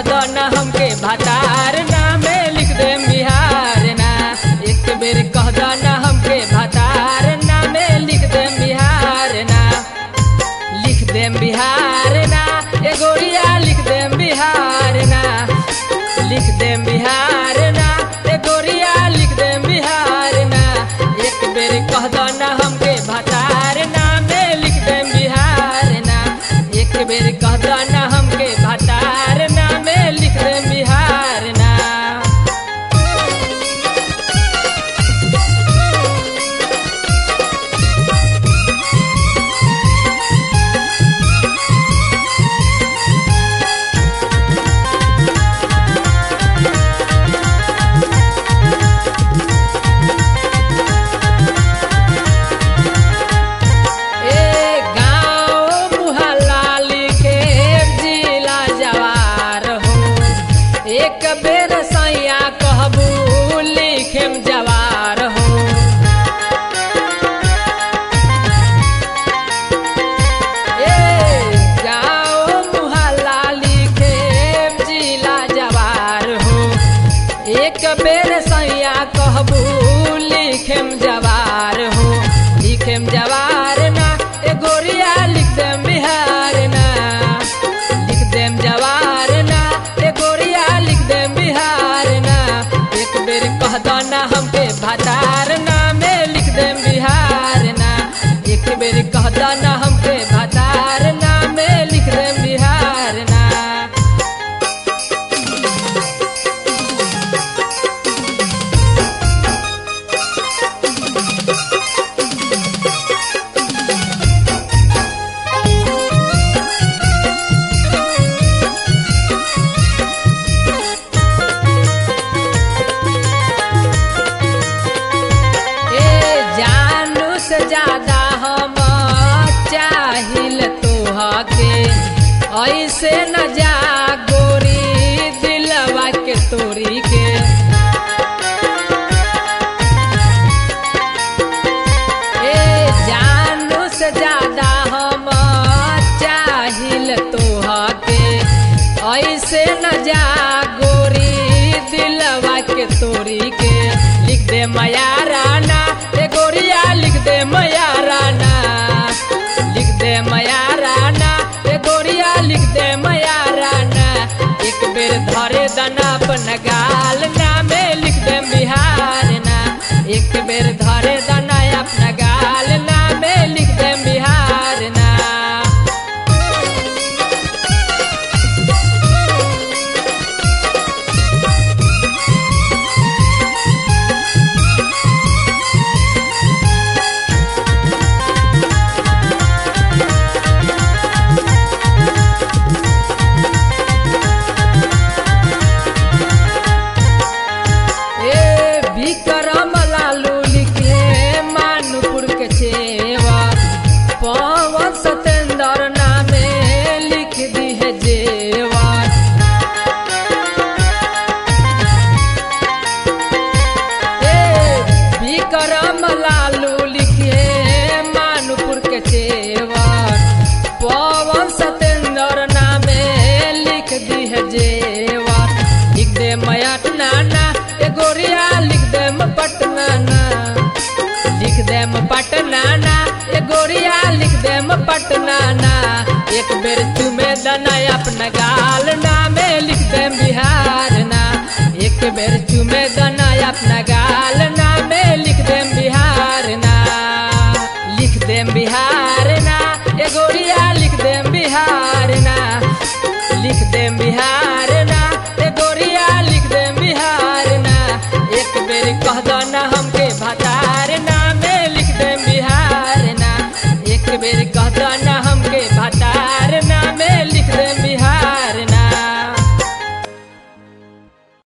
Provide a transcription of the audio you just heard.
कह दो ना हमके भातार नामे लिख देम बिहार ना एक बेर कह दो ना हमके भातार नामे लिख देम बिहार ना लिख देम बिहार ना ए गोरिया लिख देम बिहार ना लिख देम बिहार ना ए गोरिया लिख देम बिहार ना एक बेर कह दो ना हमके भातार नामे लिख देम बिहार ना एक बेर कह दो ना हमके भातार नामे लिख देम बिहार ना ए गाँव मुहल्ला लिखे जिला जवार हो एक बेर सैया कहबू लिखेम जवार हो ए गाँव मुहल्ला लिखे जिला जवार हो एक बेर सैया कहबू लिखेम जवार हो लिखेम जवार ना ए गोरिया लिख देम बिहार ना लिख देम जवार ना ए गोरिया लिख देम बिहार ना एक बेर कह दो ना हमके भातार नामे लिख देम बिहार ना एक बेर कह दो ना हमके भातार नामे लिख देम बिहार ना ए जानू से ज्यादा हम चाहिल तोहके ऐसे न जा गोरी दिलवा के तोरी के ए जानू से ज्यादा हम चाहिल तोहके ऐसे न जा गोरी दिलवा के तोरी के लिख दे मया राना ए गोरिया लिख दे मया राना लिख दे मया राना ए गोरिया लिख दे मया राना एक बेर धरे दना अपन गाल नामे लिख दे बिहार ना एक बेर धरे दना अपना गाल नामे लिख दे बिहार ना ए विक्रम लालू लिखे मानपुर के छेवा पवन सतेंद्र नामे लिख दी है जेवा ए विक्रम लालू लिखे मानपुर के छेवा पवन सतेंद्र नामे लिख दी है जेवा लिख दे मयाट नाना ए गोरिया लिख दे पटना ना लिख दे पटना ना ए गोरिया लिख दे पटना ना एक बेर चुमे दना अपना गाल नामे लिख दे बिहार ना एक बेर चुमे दना अपना गाल नामे लिख दे बिहार ना लिख दे बिहार ना ए गोरिया लिख दे बिहार ना लिख दे बिहार